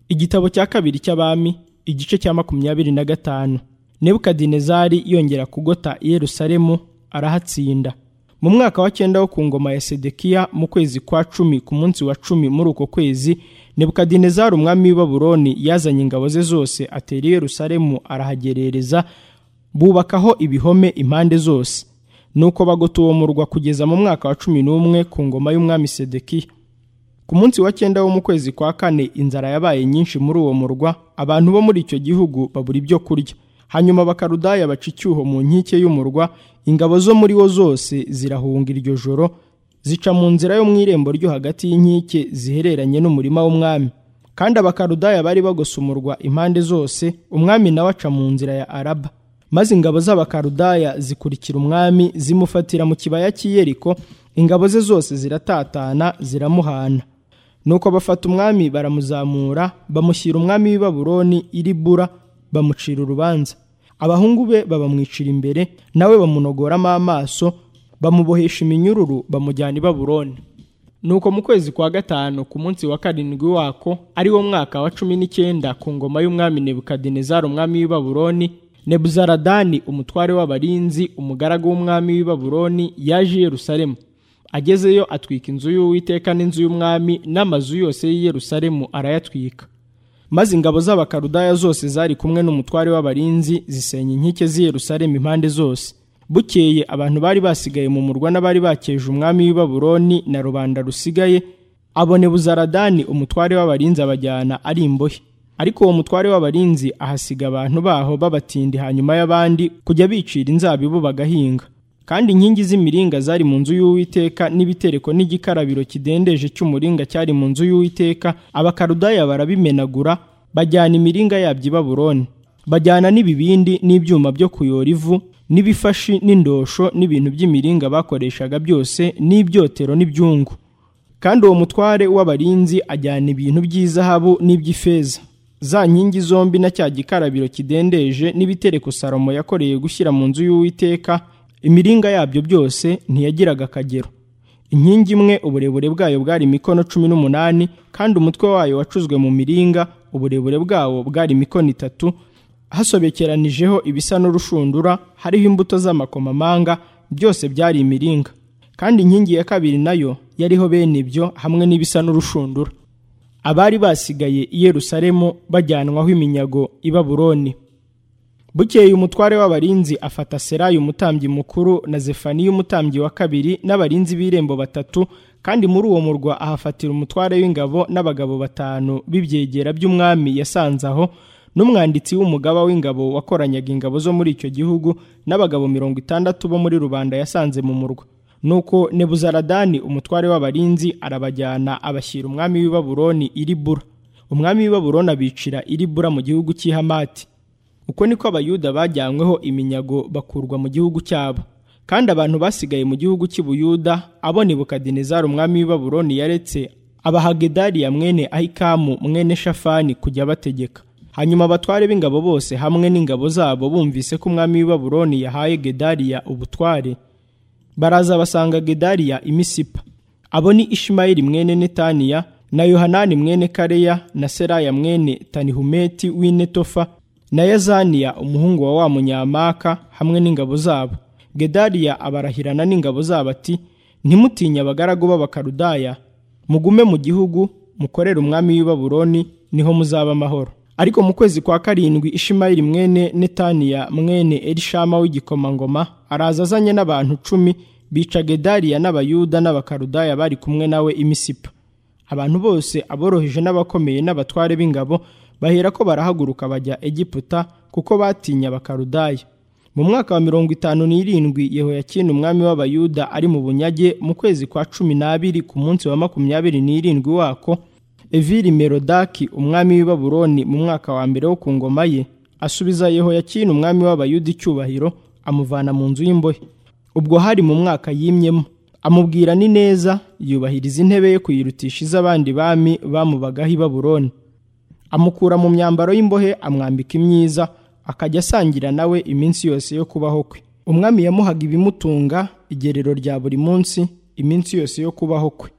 Igitabo cya kabiri cy'abami igice cya makumyabiri na gatanu nebukadinezari yongera kugota i yerusalemu arahatsinda mu mwaka wa cyenda wo ku ngoma ya sedekiya mu kwezi kwa cumi ku munsi wa cumi muri uko kwezi nebukadinezari umwami w'i babuloni yazanye ingabo ze zose atera i yerusalemu arahagerereza bubakaho ibihome impande zose nuko bagota uwo murwa kugeza mu mwaka wa cumi n'umwe ku ngoma y'umwami sedekiya ku munsi wa cyenda wo mu kwezi kwa kane inzara yabaye nyinshi muri uwo murwa abantu bo muri icyo gihugu babura ibyo kurya hanyuma abakarudaya baca icyuho mu nkike y'umurwa ingabo zo muri wo zose zirahunga iryo joro zica mu nzira yo mu irembo ryo hagati y'inkike zihereranye n'umurima w'umwami kandi abakarudaya bari bagose umurwa impande zose umwami nawe aca mu nzira ya araba maze ingabo z'abakarudaya zikurikira umwami zimufatira mu kibaya cy'iyeriko ingabo ze zose ziratatana ziramuhana nuko bafata umwami baramuzamura bamushyira umwami w'i babuloni iribura bamucira urubanza abahungu be babamwicira imbere nawe bamunogoramo amaso bamubohesha iminyururu bamujyana i babuloni nuko mu kwezi kwa gatanu ku munsi wa karindwi wako ari wo mwaka wa cumi n'icyenda ku ngoma y'umwami nebukadinezari umwami w'i babuloni nebuzaradani umutware w'abarinzi umugaragu w'umwami w'i babuloni yaje i yerusalemu agezeyo atwika inzu y'uwiteka n'inzu y'umwami n'amazu yose y'i yerusalemu arayatwika maze ingabo z'abakarudaya zose zari kumwe n'umutware w'abarinzi zisenya inkike z'i Yerusalemu impande zose bukeye abantu bari basigaye mu murwa n'abari bakeje umwami w'i Babuloni na rubanda rusigaye abone buzaradani umutware w'abarinzi abajyana ari imbohe ariko uwo mutware w'abarinzi ahasiga abantu baho babatindi hanyuma y'abandi kujya bicira inzabibu bagahinga kandi inkingi z'imiringa zari mu nzu y'uwiteka n'ibitereko n'igikarabiro kidendeje cy'umuringa cyari mu nzu y'uwiteka abakarudaya barabimenagura bajyana imiringa yabyo i babuloni bajyana n'ibibindi n'ibyuma byo kuyora ivu n'ibifashi n'indosho n'ibintu by'imiringa bakoreshaga byose n'ibyotero n'ibyungu kandi uwo mutware w'abarinzi ajyana ibintu by'izahabu n'iby'ifeza za nkingi zombi na cya gikarabiro kidendeje n'ibitereko salomo yakoreye gushyira mu nzu y'uwiteka imiringa yabyo byose ntiyagiraga akagero inkingi imwe uburebure bwayo bwari imikono cumi n'umunani kandi umutwe wayo wacuzwe mu miringa uburebure bwawo bwari imikono itatu hasobekeranijeho ibisa n'urushundura hariho imbuto z'amakomamanga byose byari imiringa kandi inkingi ya kabiri nayo yariho bene ibyo hamwe n'ibisa n'urushundura abari basigaye i Yerusalemu bajyanwaho iminyago i Babuloni bukeye umutware w'abarinzi afata serayi umutambyi mukuru na zefaniya umutambyi wa kabiri n'abarinzi b'irembo batatu kandi muri uwo murwa ahafatira umutware w'ingabo n'abagabo batanu b'ibyegera by'umwami yasanze aho n'umwanditsi w'umugaba w'ingabo wakoranyaga ingabo zo muri icyo gihugu n'abagabo mirongo itandatu bo muri rubanda yasanze mu murwa nuko nebuzaradani umutware w'abarinzi arabajyana abashyira umwami w'i babuloni iribura umwami w'i babuloni abicira iribura mu gihugu cy'i hamati uko niko abayuda bajyanyweho iminyago bakurwa mu gihugu cyabo kandi abantu basigaye mu gihugu cy'ubuyuda abo nebukadinezari umwami w'i babuloni yaretse abahagedariya mwene ahikamu mwene shafani kujya bategeka hanyuma abatware b'ingabo bose hamwe n'ingabo zabo bumvise ko umwami w'i babuloni yahaye gedariya ubutware baraza basanga gedariya imisipa abo ni ishimayeli mwene netaniya na yohanani mwene kareya na seraya mwene tanihumeti w'inetofa na yazaniya umuhungu wa wa munyamaka hamwe n'ingabo zabo gedariya abarahirana n'ingabo zabo ati ntimutinye abagaragu b'abakarudaya mugume mu gihugu mukorere umwami w'i babuloni niho muzaba amahoro ariko mu kwezi kwa karindwi ishimayeli mwene netaniya mwene erishama w'igikomangoma araza azanye n'abantu cumi bica gedariya n'abayuda n'abakarudaya bari kumwe nawe imisipa abantu bose aboroheje n'abakomeye n'abatware b'ingabo bahera ko barahaguruka bajya egiputa kuko batinya bakarudaya mu mwaka wa mirongo itanu n'irindwi yehoyakini umwami w'abayuda ari mu bunyage mu kwezi kwa cumi n'abiri ku munsi wa makumyabiri n'irindwi wako evili merodaki umwami w'i babuloni mu mwaka wa mbere wo ku ngoma ye asubiza yehoyakini umwami w'abayuda icyubahiro amuvana mu nzu y'imbohe ubwo hari mu mwaka yimyemo amubwira ni neza yubahiriza intebe ye kuyirutisha iz'abandi bami bamubagaho i babuloni amukura mu myambaro y'imbohe amwambika imyiza akajya asangira nawe iminsi yose yo kubaho kwe umwami yamuhaga ibimutunga igerero rya buri munsi iminsi yose yo kubaho kwe